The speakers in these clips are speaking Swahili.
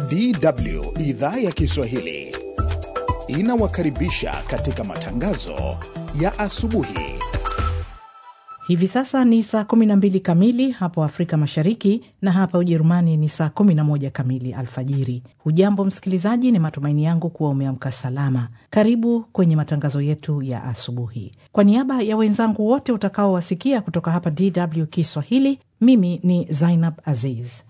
DW idhaa ya Kiswahili inawakaribisha katika matangazo ya asubuhi. Hivi sasa ni saa 12 kamili hapo Afrika Mashariki na hapa Ujerumani ni saa 11 kamili alfajiri. Hujambo msikilizaji, ni matumaini yangu kuwa umeamka salama. Karibu kwenye matangazo yetu ya asubuhi. Kwa niaba ya wenzangu wote utakaowasikia kutoka hapa DW Kiswahili, mimi ni Zainab Aziz.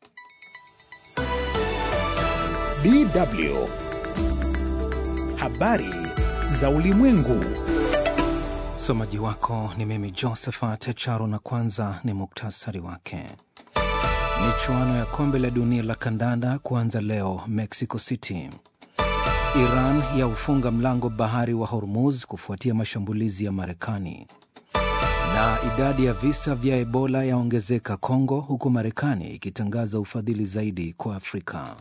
DW habari za ulimwengu. Msomaji wako ni mimi Josephat Charo, na kwanza ni muktasari wake. Michuano ya kombe la dunia la kandanda kuanza leo Mexico City. Iran ya ufunga mlango bahari wa Hormuz kufuatia mashambulizi ya Marekani. Na idadi ya visa vya Ebola yaongezeka Kongo, huku Marekani ikitangaza ufadhili zaidi kwa Afrika.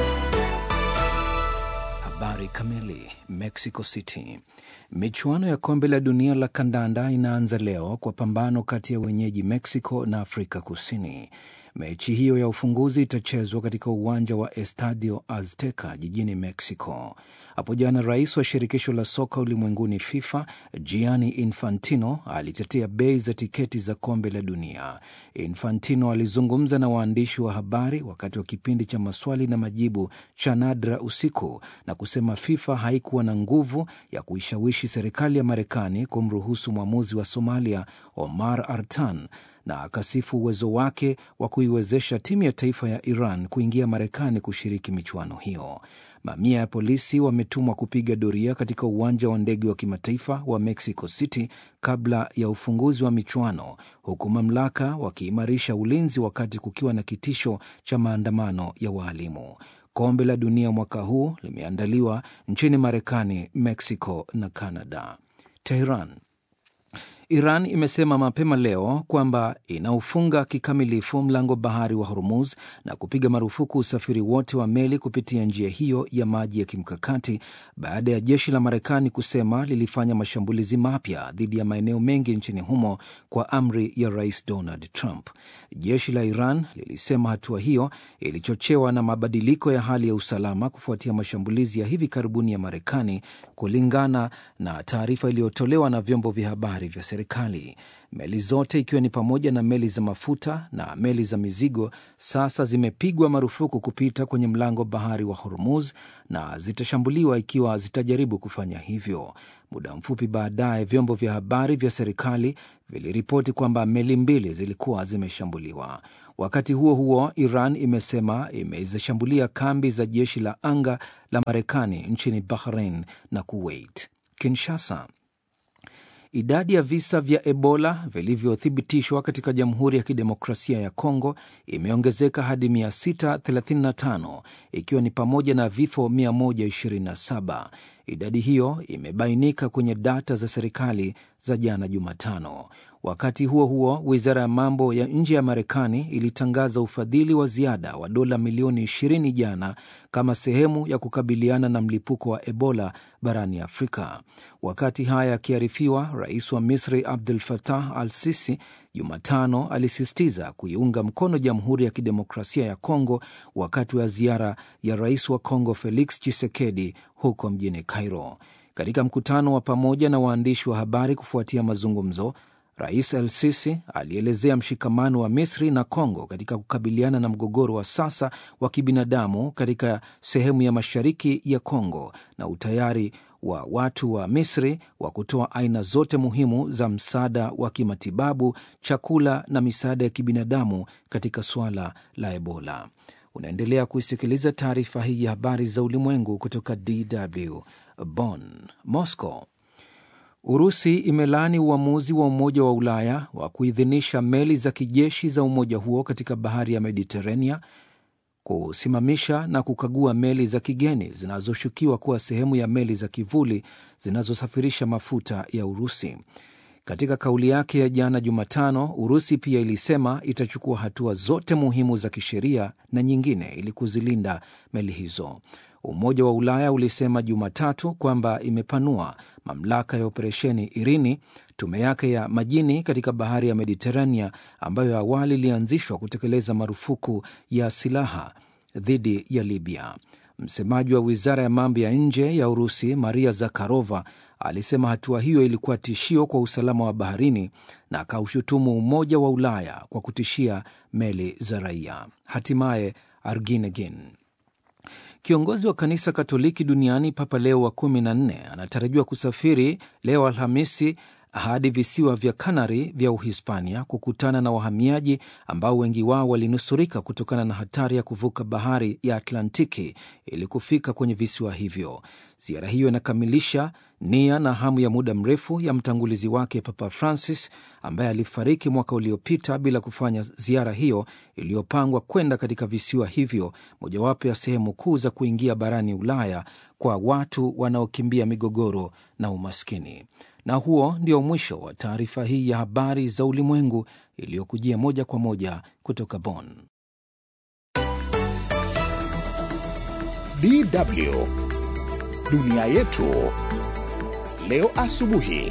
Habari kamili. Mexico City. Michuano ya kombe la dunia la kandanda inaanza leo kwa pambano kati ya wenyeji Mexico na Afrika Kusini. Mechi hiyo ya ufunguzi itachezwa katika uwanja wa Estadio Azteca jijini Mexico. Hapo jana, rais wa shirikisho la soka ulimwenguni FIFA Gianni Infantino alitetea bei za tiketi za kombe la dunia. Infantino alizungumza na waandishi wa habari wakati wa kipindi cha maswali na majibu cha nadra usiku na kusema FIFA haikuwa na nguvu ya kuishawishi serikali ya Marekani kumruhusu mwamuzi wa Somalia Omar Artan na akasifu uwezo wake wa kuiwezesha timu ya taifa ya Iran kuingia Marekani kushiriki michuano hiyo. Mamia ya polisi wametumwa kupiga doria katika uwanja wa ndege wa kimataifa wa Mexico City kabla ya ufunguzi wa michuano, huku mamlaka wakiimarisha ulinzi wakati kukiwa na kitisho cha maandamano ya waalimu. Kombe la dunia mwaka huu limeandaliwa nchini Marekani, Mexico na Canada. Tehran Iran imesema mapema leo kwamba inaufunga kikamilifu mlango bahari wa Hormuz na kupiga marufuku usafiri wote wa meli kupitia njia hiyo ya maji ya kimkakati baada ya jeshi la Marekani kusema lilifanya mashambulizi mapya dhidi ya maeneo mengi nchini humo kwa amri ya Rais Donald Trump. Jeshi la Iran lilisema hatua hiyo ilichochewa na mabadiliko ya hali ya usalama kufuatia mashambulizi ya hivi karibuni ya Marekani, kulingana na taarifa iliyotolewa na vyombo vya habari vya serikali. Meli zote ikiwa ni pamoja na meli za mafuta na meli za mizigo sasa zimepigwa marufuku kupita kwenye mlango bahari wa Hormuz na zitashambuliwa ikiwa zitajaribu kufanya hivyo. Muda mfupi baadaye, vyombo vya habari vya serikali viliripoti kwamba meli mbili zilikuwa zimeshambuliwa. Wakati huo huo, Iran imesema imezishambulia kambi za jeshi la anga la Marekani nchini Bahrain na Kuwait. Kinshasa, Idadi ya visa vya Ebola vilivyothibitishwa katika Jamhuri ya Kidemokrasia ya Kongo imeongezeka hadi 635 ikiwa ni pamoja na vifo 127. Idadi hiyo imebainika kwenye data za serikali za jana Jumatano. Wakati huo huo, wizara ya mambo ya nje ya Marekani ilitangaza ufadhili wa ziada wa dola milioni 20 jana kama sehemu ya kukabiliana na mlipuko wa Ebola barani Afrika. Wakati haya akiarifiwa, rais wa Misri Abdul Fattah al Sisi Jumatano alisisitiza kuiunga mkono Jamhuri ya Kidemokrasia ya Kongo wakati wa ziara ya rais wa Kongo Felix Tshisekedi huko mjini Cairo. Katika mkutano wa pamoja na waandishi wa habari kufuatia mazungumzo Rais El Sisi alielezea mshikamano wa Misri na Kongo katika kukabiliana na mgogoro wa sasa wa kibinadamu katika sehemu ya mashariki ya Kongo na utayari wa watu wa Misri wa kutoa aina zote muhimu za msaada wa kimatibabu, chakula na misaada ya kibinadamu katika suala la Ebola. Unaendelea kuisikiliza taarifa hii ya habari za ulimwengu kutoka DW Bonn. Moscow Urusi imelaani uamuzi wa Umoja wa Ulaya wa kuidhinisha meli za kijeshi za umoja huo katika bahari ya Mediterania kusimamisha na kukagua meli za kigeni zinazoshukiwa kuwa sehemu ya meli za kivuli zinazosafirisha mafuta ya Urusi. Katika kauli yake ya jana Jumatano, Urusi pia ilisema itachukua hatua zote muhimu za kisheria na nyingine ili kuzilinda meli hizo. Umoja wa Ulaya ulisema Jumatatu kwamba imepanua mamlaka ya operesheni Irini, tume yake ya majini katika bahari ya Mediterania ambayo awali ilianzishwa kutekeleza marufuku ya silaha dhidi ya Libya. Msemaji wa wizara ya mambo ya nje ya Urusi, Maria Zakharova, alisema hatua hiyo ilikuwa tishio kwa usalama wa baharini na akaushutumu Umoja wa Ulaya kwa kutishia meli za raia. Hatimaye Arginegin Kiongozi wa kanisa Katoliki duniani Papa Leo wa kumi na nne anatarajiwa kusafiri leo Alhamisi hadi visiwa vya Kanari vya Uhispania kukutana na wahamiaji ambao wengi wao walinusurika kutokana na hatari ya kuvuka bahari ya Atlantiki ili kufika kwenye visiwa hivyo. Ziara hiyo inakamilisha nia na hamu ya muda mrefu ya mtangulizi wake Papa Francis ambaye alifariki mwaka uliopita bila kufanya ziara hiyo iliyopangwa kwenda katika visiwa hivyo, mojawapo ya sehemu kuu za kuingia barani Ulaya kwa watu wanaokimbia migogoro na umaskini. Na huo ndio mwisho wa taarifa hii ya habari za ulimwengu iliyokujia moja kwa moja kutoka Bonn. DW dunia yetu leo asubuhi.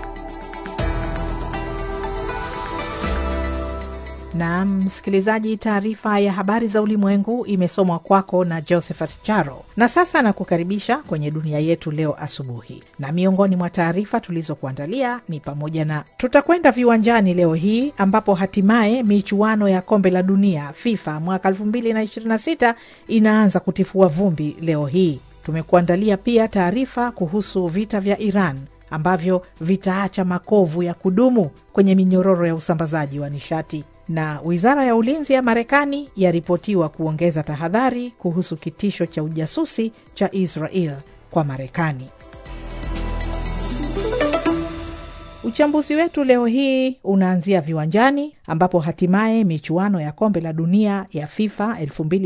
Naam, msikilizaji, taarifa ya habari za ulimwengu imesomwa kwako na Josephat Charo, na sasa nakukaribisha kwenye dunia yetu leo asubuhi. Na miongoni mwa taarifa tulizokuandalia ni pamoja na tutakwenda viwanjani leo hii ambapo hatimaye michuano ya kombe la dunia FIFA mwaka 2026 inaanza kutifua vumbi leo hii. Tumekuandalia pia taarifa kuhusu vita vya Iran ambavyo vitaacha makovu ya kudumu kwenye minyororo ya usambazaji wa nishati na wizara ya ulinzi ya Marekani yaripotiwa kuongeza tahadhari kuhusu kitisho cha ujasusi cha Israel kwa Marekani. Uchambuzi wetu leo hii unaanzia viwanjani ambapo hatimaye michuano ya kombe la dunia ya FIFA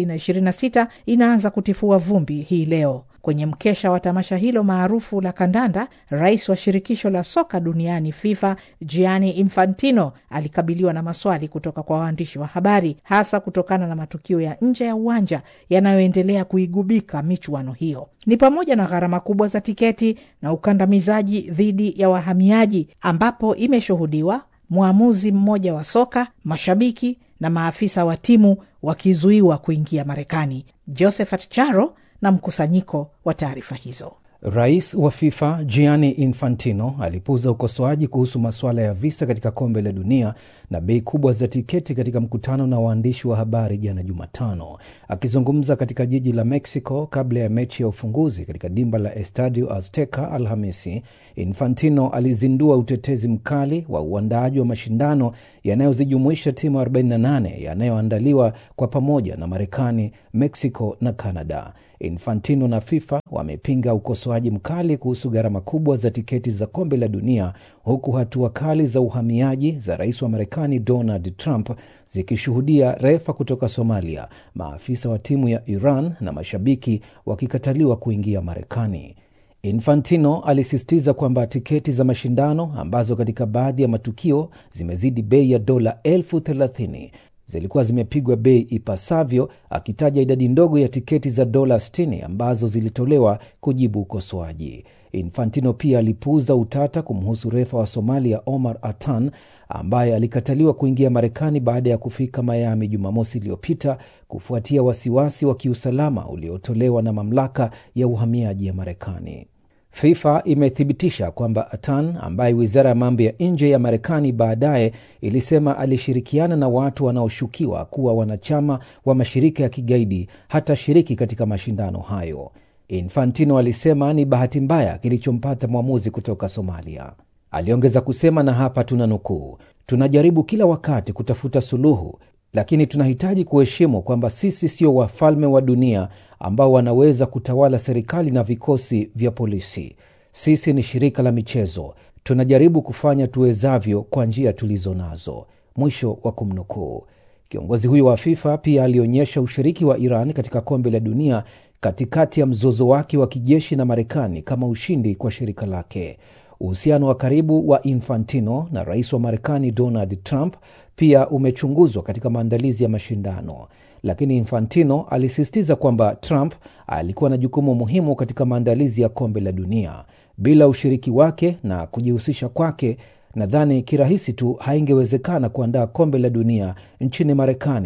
2026 inaanza kutifua vumbi hii leo. Kwenye mkesha wa tamasha hilo maarufu la kandanda, rais wa shirikisho la soka duniani FIFA Gianni Infantino alikabiliwa na maswali kutoka kwa waandishi wa habari, hasa kutokana na matukio ya nje ya uwanja yanayoendelea kuigubika michuano hiyo. Ni pamoja na gharama kubwa za tiketi na ukandamizaji dhidi ya wahamiaji, ambapo imeshuhudiwa mwamuzi mmoja wa soka, mashabiki na maafisa wa timu wakizuiwa kuingia Marekani. Josephat Charo na mkusanyiko wa taarifa hizo. Rais wa FIFA Gianni Infantino alipuuza ukosoaji kuhusu masuala ya visa katika kombe la dunia na bei kubwa za tiketi katika mkutano na waandishi wa habari jana Jumatano. Akizungumza katika jiji la Mexico kabla ya mechi ya ufunguzi katika dimba la Estadio Azteca Alhamisi, Infantino alizindua utetezi mkali wa uandaaji wa mashindano yanayozijumuisha timu 48 yanayoandaliwa kwa pamoja na Marekani, Mexico na Canada. Infantino na FIFA wamepinga ukosoaji mkali kuhusu gharama kubwa za tiketi za kombe la dunia, huku hatua kali za uhamiaji za rais wa Marekani Donald Trump zikishuhudia refa kutoka Somalia, maafisa wa timu ya Iran na mashabiki wakikataliwa kuingia Marekani. Infantino alisisitiza kwamba tiketi za mashindano ambazo katika baadhi ya matukio zimezidi bei ya dola elfu thelathini zilikuwa zimepigwa bei ipasavyo, akitaja idadi ndogo ya tiketi za dola 60 ambazo zilitolewa kujibu ukosoaji. Infantino pia alipuuza utata kumhusu refa wa Somalia Omar Atan ambaye alikataliwa kuingia Marekani baada ya kufika Miami Jumamosi iliyopita kufuatia wasiwasi wa kiusalama uliotolewa na mamlaka ya uhamiaji ya Marekani. FIFA imethibitisha kwamba Atan ambaye wizara ya mambo ya nje ya Marekani baadaye ilisema alishirikiana na watu wanaoshukiwa kuwa wanachama wa mashirika ya kigaidi hatashiriki katika mashindano hayo. Infantino alisema ni bahati mbaya kilichompata mwamuzi kutoka Somalia. Aliongeza kusema, na hapa tuna nukuu, tunajaribu kila wakati kutafuta suluhu lakini tunahitaji kuheshimu kwamba sisi sio wafalme wa dunia ambao wanaweza kutawala serikali na vikosi vya polisi. Sisi ni shirika la michezo, tunajaribu kufanya tuwezavyo kwa njia tulizo nazo. Mwisho wa kumnukuu. Kiongozi huyo wa FIFA pia alionyesha ushiriki wa Iran katika kombe la dunia katikati ya mzozo wake wa kijeshi na Marekani kama ushindi kwa shirika lake. Uhusiano wa karibu wa Infantino na rais wa Marekani Donald Trump pia umechunguzwa katika maandalizi ya mashindano, lakini Infantino alisisitiza kwamba Trump alikuwa na jukumu muhimu katika maandalizi ya kombe la dunia. Bila ushiriki wake na kujihusisha kwake, nadhani kirahisi tu haingewezekana kuandaa kombe la dunia nchini Marekani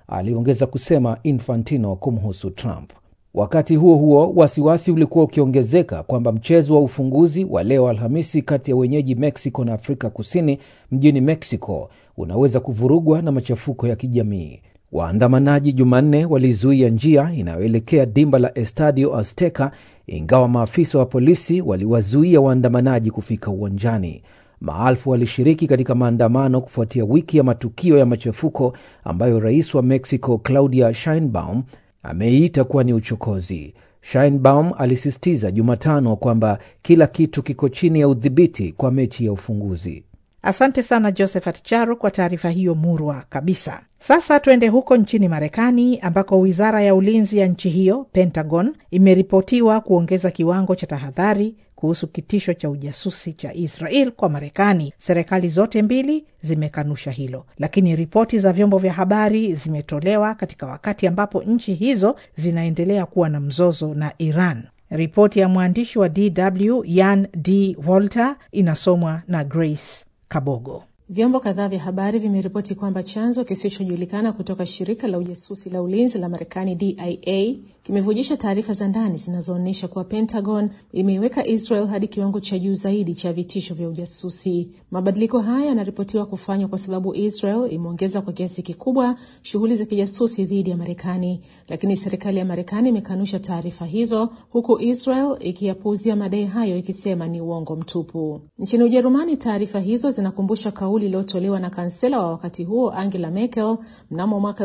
aliongeza kusema Infantino kumhusu Trump. Wakati huo huo, wasiwasi ulikuwa ukiongezeka kwamba mchezo wa ufunguzi wa leo Alhamisi kati ya wenyeji Mexico na Afrika Kusini mjini Mexico unaweza kuvurugwa na machafuko ya kijamii. Waandamanaji Jumanne walizuia njia inayoelekea dimba la Estadio Azteca, ingawa maafisa wa polisi waliwazuia waandamanaji kufika uwanjani. Maelfu walishiriki katika maandamano kufuatia wiki ya matukio ya machafuko ambayo rais wa Mexico Claudia Sheinbaum ameiita kuwa ni uchokozi. Sheinbaum alisisitiza Jumatano kwamba kila kitu kiko chini ya udhibiti kwa mechi ya ufunguzi. Asante sana Josephat Charo kwa taarifa hiyo murwa kabisa. Sasa tuende huko nchini Marekani ambako wizara ya ulinzi ya nchi hiyo, Pentagon, imeripotiwa kuongeza kiwango cha tahadhari kuhusu kitisho cha ujasusi cha Israel kwa Marekani. Serikali zote mbili zimekanusha hilo, lakini ripoti za vyombo vya habari zimetolewa katika wakati ambapo nchi hizo zinaendelea kuwa na mzozo na Iran. Ripoti ya mwandishi wa DW Yan D Walter inasomwa na Grace Kabogo. Vyombo kadhaa vya habari vimeripoti kwamba chanzo kisichojulikana kutoka shirika la ujasusi la ulinzi la Marekani DIA kimevujisha taarifa za ndani zinazoonyesha kuwa Pentagon imeiweka Israel hadi kiwango cha juu zaidi cha vitisho vya ujasusi. Mabadiliko haya yanaripotiwa kufanywa kwa sababu Israel imeongeza kwa kiasi kikubwa shughuli za kijasusi dhidi ya Marekani, lakini serikali ya Marekani imekanusha taarifa hizo, huku Israel ikiyapuuzia madai hayo ikisema ni uongo mtupu. Nchini Ujerumani, taarifa hizo zinakumbusha kauli iliyotolewa na kansela wa wakati huo Angela Merkel mnamo mwaka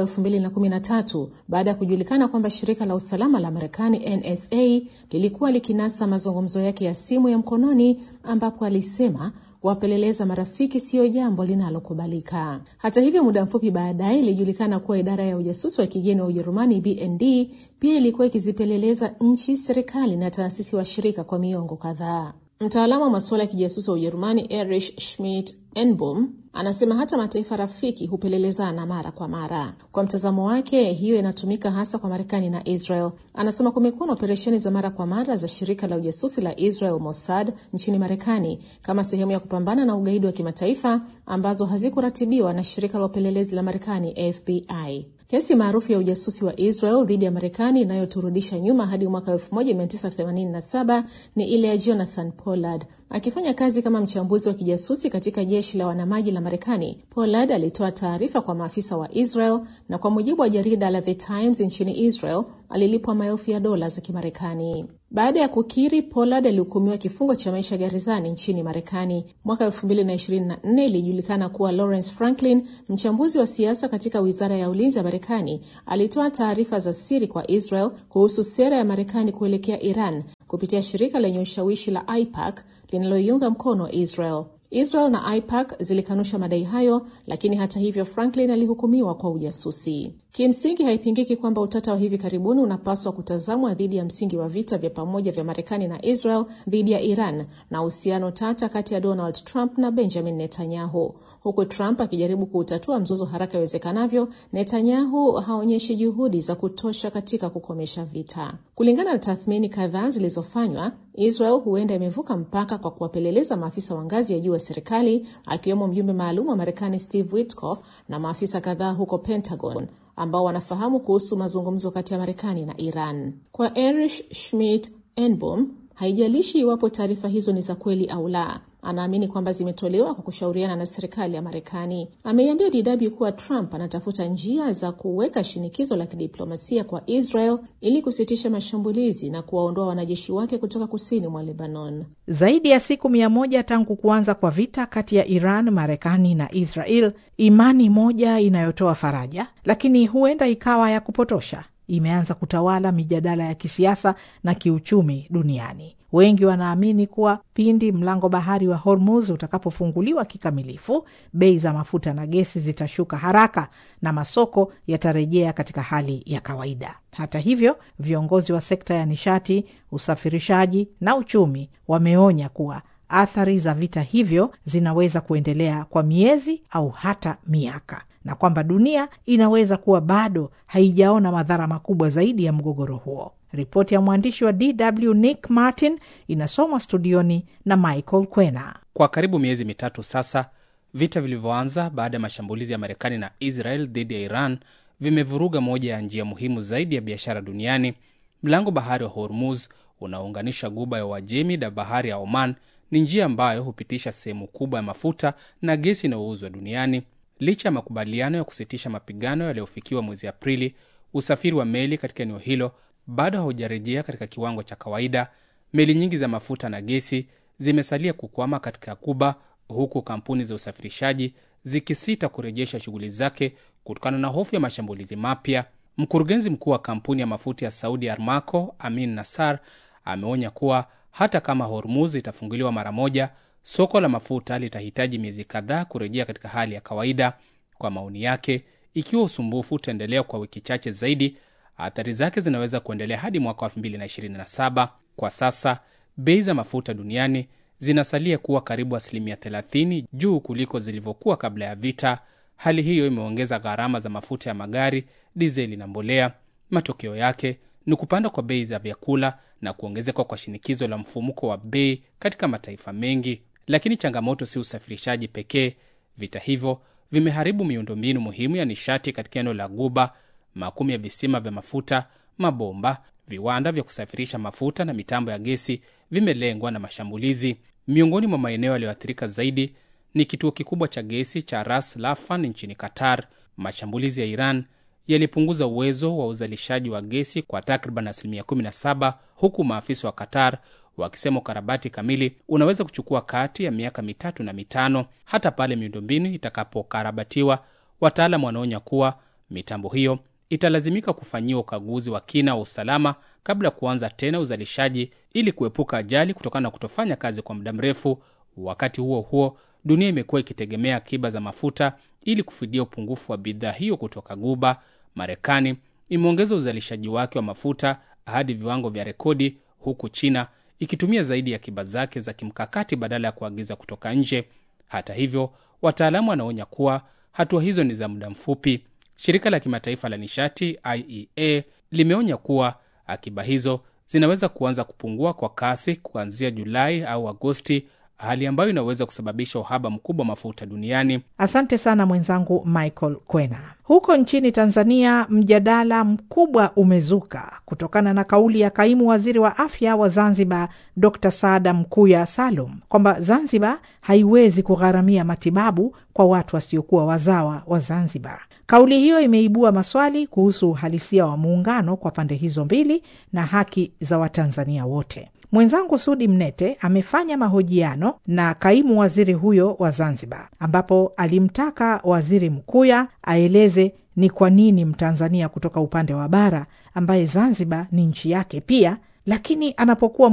2013 baada ya kujulikana kwamba shirika la usalama la Marekani NSA lilikuwa likinasa mazungumzo yake ya simu ya mkononi ambapo alisema kuwapeleleza marafiki siyo jambo linalokubalika. Hata hivyo, muda mfupi baadaye ilijulikana kuwa idara ya ujasusi wa kigeni wa Ujerumani BND pia ilikuwa ikizipeleleza nchi, serikali na taasisi washirika kwa miongo kadhaa. Mtaalamu wa masuala ya kijasusi wa Ujerumani Erich Schmidt Enbom anasema hata mataifa rafiki hupelelezana mara kwa mara. Kwa mtazamo wake, hiyo inatumika hasa kwa Marekani na Israel. Anasema kumekuwa na operesheni za mara kwa mara za shirika la ujasusi la Israel Mossad nchini Marekani kama sehemu ya kupambana na ugaidi wa kimataifa ambazo hazikuratibiwa na shirika la upelelezi la Marekani FBI. Kesi maarufu ya ujasusi wa Israel dhidi ya Marekani inayoturudisha nyuma hadi mwaka 1987 ni ile ya Jonathan Pollard. Akifanya kazi kama mchambuzi wa kijasusi katika jeshi la wanamaji la Marekani, Pollard alitoa taarifa kwa maafisa wa Israel na kwa mujibu wa jarida la The Times nchini Israel alilipwa maelfu ya dola za Kimarekani. Baada ya kukiri, Pollard alihukumiwa kifungo cha maisha gerezani nchini Marekani. Mwaka 2024 ilijulikana kuwa Lawrence Franklin, mchambuzi wa siasa katika wizara ya ulinzi ya Marekani, alitoa taarifa za siri kwa Israel kuhusu sera ya Marekani kuelekea Iran kupitia shirika lenye ushawishi la AIPAC linaloiunga mkono Israel. Israel na AIPAC zilikanusha madai hayo, lakini hata hivyo Franklin alihukumiwa kwa ujasusi. Kimsingi haipingiki kwamba utata wa hivi karibuni unapaswa kutazamwa dhidi ya msingi wa vita vya pamoja vya Marekani na Israel dhidi ya Iran na uhusiano tata kati ya Donald Trump na Benjamin Netanyahu. Huku Trump akijaribu kuutatua mzozo haraka iwezekanavyo, Netanyahu haonyeshi juhudi za kutosha katika kukomesha vita. Kulingana na tathmini kadhaa zilizofanywa, Israel huenda imevuka mpaka kwa kuwapeleleza maafisa wa ngazi ya juu wa serikali, akiwemo mjumbe maalum wa Marekani Steve Witkoff na maafisa kadhaa huko Pentagon ambao wanafahamu kuhusu mazungumzo kati ya Marekani na Iran. Kwa Erich Schmidt Enbom, haijalishi iwapo taarifa hizo ni za kweli au la, anaamini kwamba zimetolewa kwa kushauriana na serikali ya Marekani. Ameiambia DW kuwa Trump anatafuta njia za kuweka shinikizo la kidiplomasia kwa Israel ili kusitisha mashambulizi na kuwaondoa wanajeshi wake kutoka kusini mwa Lebanon. Zaidi ya siku mia moja tangu kuanza kwa vita kati ya Iran, Marekani na Israel, imani moja inayotoa faraja, lakini huenda ikawa ya kupotosha imeanza kutawala mijadala ya kisiasa na kiuchumi duniani. Wengi wanaamini kuwa pindi mlango bahari wa Hormuz utakapofunguliwa kikamilifu, bei za mafuta na gesi zitashuka haraka na masoko yatarejea katika hali ya kawaida. Hata hivyo, viongozi wa sekta ya nishati, usafirishaji na uchumi wameonya kuwa athari za vita hivyo zinaweza kuendelea kwa miezi au hata miaka na kwamba dunia inaweza kuwa bado haijaona madhara makubwa zaidi ya mgogoro huo. Ripoti ya mwandishi wa DW Nick Martin inasomwa studioni na Michael Kwena. Kwa karibu miezi mitatu sasa, vita vilivyoanza baada ya mashambulizi ya Marekani na Israel dhidi ya Iran vimevuruga moja ya njia muhimu zaidi ya biashara duniani. Mlango bahari wa Hormuz unaounganisha guba ya Uajemi na bahari ya Oman ni njia ambayo hupitisha sehemu kubwa ya mafuta na gesi inayouzwa duniani. Licha ya makubaliano ya kusitisha mapigano yaliyofikiwa mwezi Aprili, usafiri wa meli katika eneo hilo bado haujarejea katika kiwango cha kawaida. Meli nyingi za mafuta na gesi zimesalia kukwama katika Kuba, huku kampuni za usafirishaji zikisita kurejesha shughuli zake kutokana na hofu ya mashambulizi mapya. Mkurugenzi mkuu wa kampuni ya mafuta ya Saudi Armaco, Amin Nassar, ameonya kuwa hata kama Hormuz itafunguliwa mara moja, soko la mafuta litahitaji miezi kadhaa kurejea katika hali ya kawaida. Kwa maoni yake, ikiwa usumbufu utaendelea kwa wiki chache zaidi, athari zake zinaweza kuendelea hadi mwaka 2027. Kwa sasa bei za mafuta duniani zinasalia kuwa karibu asilimia 30 juu kuliko zilivyokuwa kabla ya vita. Hali hiyo imeongeza gharama za mafuta ya magari, dizeli na mbolea. Matokeo yake ni kupanda kwa bei za vyakula na kuongezeka kwa shinikizo la mfumuko wa bei katika mataifa mengi. Lakini changamoto si usafirishaji pekee. Vita hivyo vimeharibu miundombinu muhimu ya nishati katika eneo la Guba. Makumi ya visima vya mafuta, mabomba, viwanda vya kusafirisha mafuta na mitambo ya gesi vimelengwa na mashambulizi. Miongoni mwa maeneo yaliyoathirika zaidi ni kituo kikubwa cha gesi cha Ras Laffan nchini Qatar. Mashambulizi ya Iran yalipunguza uwezo wa uzalishaji wa gesi kwa takriban asilimia 17, huku maafisa wa Qatar wakisema ukarabati kamili unaweza kuchukua kati ya miaka mitatu na mitano. Hata pale miundombinu itakapokarabatiwa, wataalam wanaonya kuwa mitambo hiyo italazimika kufanyiwa ukaguzi wa kina wa usalama kabla ya kuanza tena uzalishaji ili kuepuka ajali kutokana na kutofanya kazi kwa muda mrefu. Wakati huo huo, dunia imekuwa ikitegemea akiba za mafuta ili kufidia upungufu wa bidhaa hiyo kutoka Guba. Marekani imeongeza uzalishaji wake wa mafuta hadi viwango vya rekodi, huku China ikitumia zaidi ya akiba zake za kimkakati badala ya kuagiza kutoka nje. Hata hivyo, wataalamu wanaonya kuwa hatua hizo ni za muda mfupi. Shirika la kimataifa la nishati IEA limeonya kuwa akiba hizo zinaweza kuanza kupungua kwa kasi kuanzia Julai au Agosti, hali ambayo inaweza kusababisha uhaba mkubwa wa mafuta duniani. Asante sana mwenzangu Michael Kwena. Huko nchini Tanzania, mjadala mkubwa umezuka kutokana na kauli ya kaimu waziri wa afya wa Zanzibar, Dr Saada Mkuya Salum, kwamba Zanzibar haiwezi kugharamia matibabu kwa watu wasiokuwa wazawa wa Zanzibar. Kauli hiyo imeibua maswali kuhusu uhalisia wa muungano kwa pande hizo mbili na haki za Watanzania wote. Mwenzangu Sudi Mnete amefanya mahojiano na kaimu waziri huyo wa Zanzibar, ambapo alimtaka waziri Mkuya aeleze ni kwa nini Mtanzania kutoka upande wa bara ambaye Zanzibar ni nchi yake pia, lakini anapokuwa